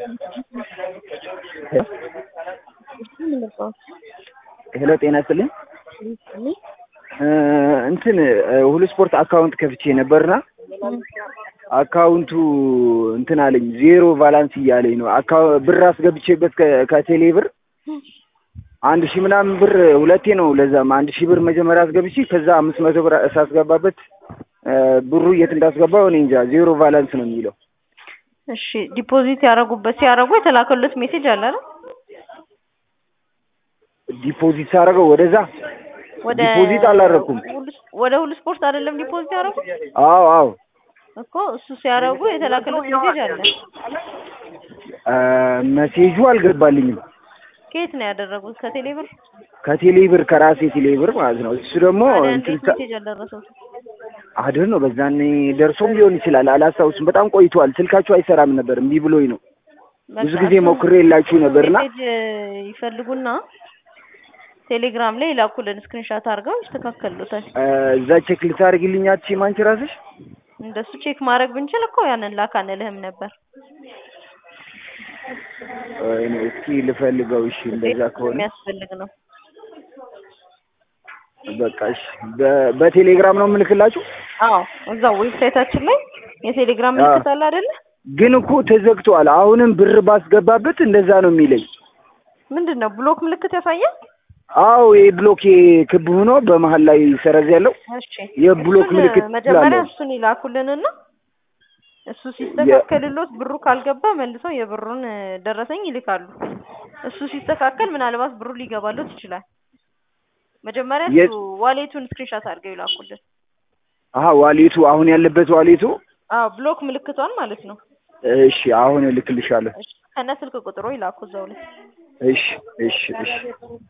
ሄሎ ጤና ይስጥልኝ። እንትን ሁሉ ስፖርት አካውንት ከፍቼ ነበርና አካውንቱ እንትን አለኝ ዜሮ ቫላንስ እያለኝ ነው። አካ- ብር አስገብቼበት ከ- ከቴሌ ብር አንድ ሺህ ምናምን ብር ሁለቴ ነው። ለዛም አንድ ሺህ ብር መጀመሪያ አስገብቼ ከዛ አምስት መቶ ብር ሳስገባበት ብሩ የት እንዳስገባው እኔ እንጃ ዜሮ ቫላንስ ነው የሚለው። እሺ ዲፖዚት ያደረጉበት ሲያደርጉ የተላከሉት ሜሴጅ አለ አይደል? ዲፖዚት ሳደርገው ወደዛ ወደ ዲፖዚት አላደረኩም። ሁሉ- ወደ ሁሉ ስፖርት አይደለም ዲፖዚት ያደረጉት አዎ አዎ እኮ እሱ ሲያደርጉ የተላከሉት ሜሴጅ አለ። አ፣ መሴጁ አልገባልኝም። ከየት ነው ያደረጉት? ከቴሌ ብር ከቴሌ ብር ከራሴ ቴሌ ብር ማለት ነው። እሱ ደግሞ ታዲያ እንትን እንዴት ሳ- ሜሴጅ አልደረሰው? አድር ነው በዛኔ ደርሶም ሊሆን ይችላል አላስታውስም። በጣም ቆይቷል። ስልካችሁ አይሰራም ነበር እምቢ ብሎኝ ነው። ብዙ ጊዜ ሞክሬ የላችሁ ነበርና ሜሴጅ ይፈልጉና ቴሌግራም ላይ ይላኩልን ስክሪንሻት አድርገው ይስተካከሉታል። አ፣ እዛ ቼክ ልታደርግልኝ አትችይም አንቺ ራስሽ? እንደሱ ቼክ ማድረግ ብንችል እኮ ያንን ላክ አንልህም ነበር። ወይኔ እስኪ ልፈልገው። እሺ እንደዛ ከሆነ የሚያስፈልግ ነው። በቃ እሺ። በ- በቴሌግራም ነው የምልክላችሁ። አዎ እዛው ዌብሳይታችን ላይ የቴሌግራም አዎ። ምልክት አለ አይደለ? ግን እኮ ተዘግቷል። አሁንም ብር ባስገባበት እንደዛ ነው የሚለኝ። ምንድን ነው ብሎክ ምልክት ያሳያል? አዎ ይሄ ብሎክ ክብ ሆኖ በመሀል ላይ ሰረዝ ያለው እሺ የብሎክ እሱን ምልክት መጀመሪያ ስላለው እሱን ይላኩልንና እሱ ሲስተካከልሎት ብሩ ካልገባ መልሰው የብሩን እ፣ ደረሰኝ ይልካሉ። እሱ ሲስተካከል ምናልባት ብሩ ሊገባሎት ይችላል። መጀመሪያ የ- እሱ ዋሌቱን ስክሪንሻት አድርገው ይላኩልን። አሀ ዋሌቱ አሁን ያለበት ዋሌቱ። አዎ ብሎክ ምልክቷን ማለት ነው። እሺ አሁን እልክልሻለሁ። እሺ ከነ ስልክ ቁጥሩ ይላኩ እዛው ላይ። እሺ እሺ እሺ